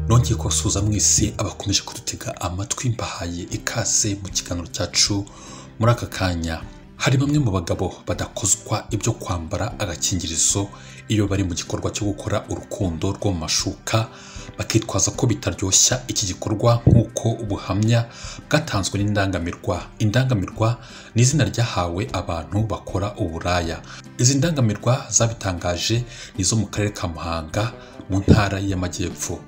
nongeye kubasuhuza mwese abakomeje kudutega amatwi mbahaye ikaze mu kiganiro cyacu muri aka kanya hari bamwe mu bagabo badakozwa ibyo kwambara agakingirizo iyo bari mu gikorwa cyo gukora urukundo rwo mu mashuka bakitwaza ko bitaryoshya iki gikorwa nk'uko ubuhamya bwatanzwe n'indangamirwa indangamirwa ni izina ryahawe abantu bakora uburaya izi ndangamirwa zabitangaje ni izo mu karere ka muhanga mu ntara y'amajyepfo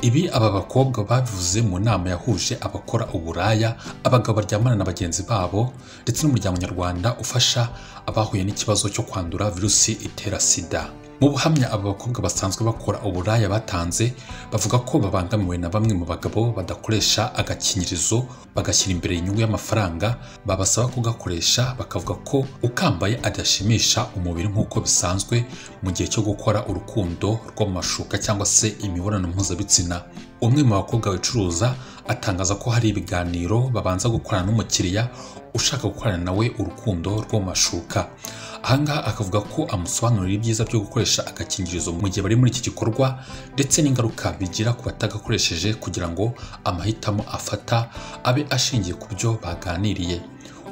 ibi aba bakobwa babivuze mu nama yahuje abakora uburaya abagabo baryamana na bagenzi babo ndetse n'umuryango nyarwanda ufasha abahuye n'ikibazo cyo kwandura virusi itera sida mu buhamya aba bakobwa basanzwe bakora uburaya batanze bavuga ko babangamiwe na bamwe mu bagabo badakoresha agakingirizo bagashyira imbere inyungu y'amafaranga babasaba kugakoresha bakavuga ko ukambaye adashimisha umubiri nk'uko bisanzwe mu gihe cyo gukora urukundo rwo mu mashuka cyangwa se imibonano mpuzabitsina umwe mu bakobwa bacuruza atangaza ko hari ibiganiro babanza gukorana n'umukiriya ushaka gukorana nawe urukundo rwo mu mashuka ahangaha akavuga ko amusobanurira ibyiza byo gukoresha agakingirizo mu gihe bari muri iki gikorwa ndetse n'ingaruka bigira ku batagakoresheje kugira ngo amahitamo afata abe ashingiye ku byo baganiriye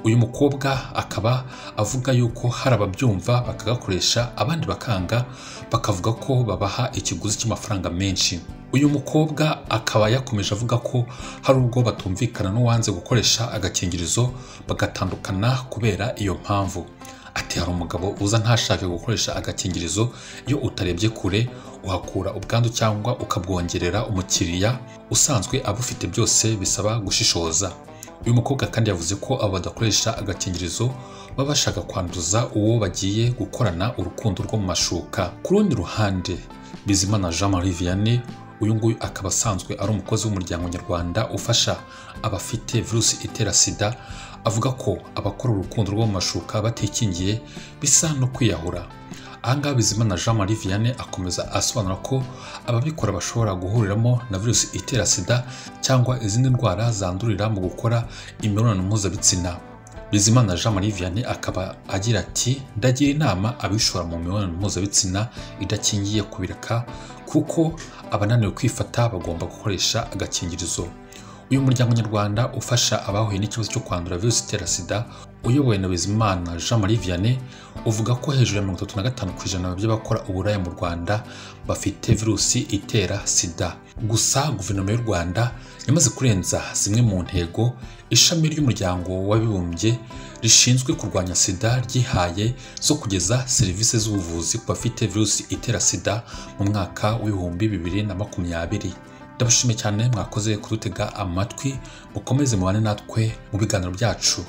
uyu mukobwa akaba avuga yuko hari ababyumva bakagakoresha abandi bakanga bakavuga ko babaha ikiguzi cy'amafaranga menshi uyu mukobwa akaba yakomeje avuga ko hari ubwo batumvikana n'uwanze gukoresha agakingirizo bagatandukana kubera iyo mpamvu ati hari umugabo uza ntashake gukoresha agakingirizo iyo utarebye kure uhakura ubwandu cyangwa ukabwongerera umukiriya usanzwe abufite byose bisaba gushishoza uyu mukobwa kandi yavuze ko abo badakoresha agakingirizo baba bashaka kwanduza uwo bagiye gukorana urukundo rwo mu mashuka ku rundi ruhande bizimana jean marie vianney uyu nguyu akaba asanzwe ari umukozi w'umuryango nyarwanda ufasha abafite virusi itera sida avuga ko abakora urukundo rwo mu mashuka batikingiye bisa no kwiyahura ahangaha bizimana jean marie vianney akomeza asobanura ko ababikora bashobora guhuriramo na virusi itera sida cyangwa izindi ndwara zandurira mu gukora imibonano mpuzabitsina bizimana jean marie vianney akaba agira ati ndagira inama abishora mu mibonano mpuzabitsina idakingiye kubireka kuko abananiwe kwifata bagomba gukoresha agakingirizo uyu muryango nyarwanda ufasha abahuye n'ikibazo cyo kwandura virusi itera sida uyobowe na bizimana jean marie vianney uvuga ko hejuru ya mirongo itatu na gatanu ku ijana by'abakora uburaya mu rwanda bafite virusi itera sida gusa guverinoma y'u rwanda yamaze kurenza zimwe mu ntego ishami ry'umuryango w'abibumbye rishinzwe kurwanya sida ryihaye zo kugeza serivisi z'ubuvuzi ku bafite virusi itera sida mu mwaka w'ibihumbi bibiri na makumyabiri ndabashimiye cyane mwakoze kudutega amatwi mukomeze mubane natwe mu biganiro byacu